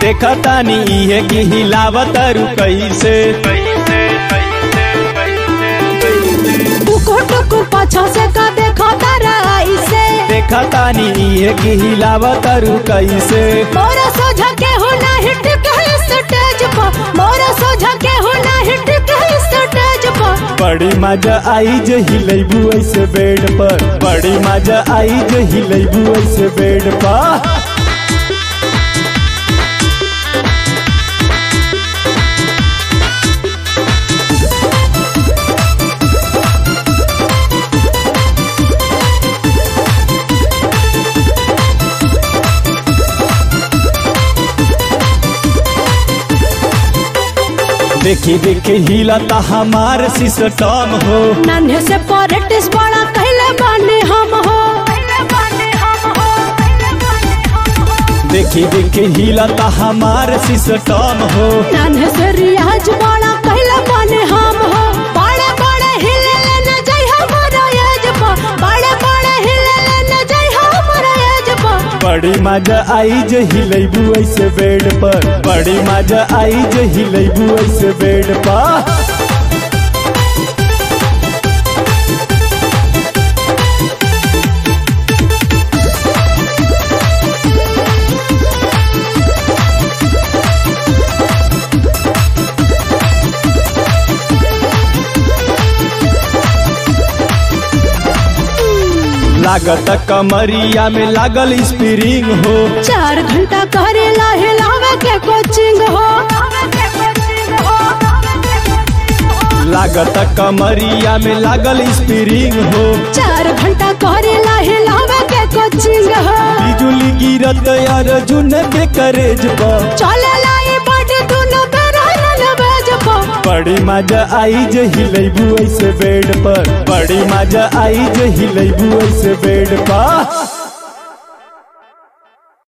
देखा तानी इहे की हिलावत रु कैसे टुकुर टुकुर पाछा से का देखो तारा ऐसे देखा तानी इहे की हिलावत रु कैसे मोरा सोझा के हो ना हिट कहीं स्टेज पर मोरा सोझा के हो ना हिट कहीं स्टेज पर बड़ी मजा आई जे हिलैबू ऐसे बेड पर बड़ी मजा आई जे हिलैबू ऐसे बेड पर देखी देखी हिलता हमार सिस्टम हो नन्हे से पॉलिटिक्स बड़ा कहले बानी हम हो देखी देखी हिलता हमार सिस्टम हो नन्हे से रियाज बड़ा कहले बानी हम हो बड़े बड़े हिले न जाई हमारा एज पर बड़े बड़े हिले न जाई हमारा एज पर बड़ी मजा आई जे हिलैबू ऐसे बेड पर बड़ी मजा आई जे हिलैबू ऐसे बेड पर लागत कमरिया में लागल स्प्रिंग हो चार घंटा करेला हिलावे के कोचिंग हो लागत कमरिया में लागल स्प्रिंग हो चार घंटा करेला हिलावे के कोचिंग हो बिजुली गिरत अर्जुन के करेज पर चले लाई बॉडी दोनों बेरा न बेज पर बड़ी मजा आई जे हिलैबू ऐसे बेड पर बड़ी मजा आई जे हिलैबू ऐसे बेड पर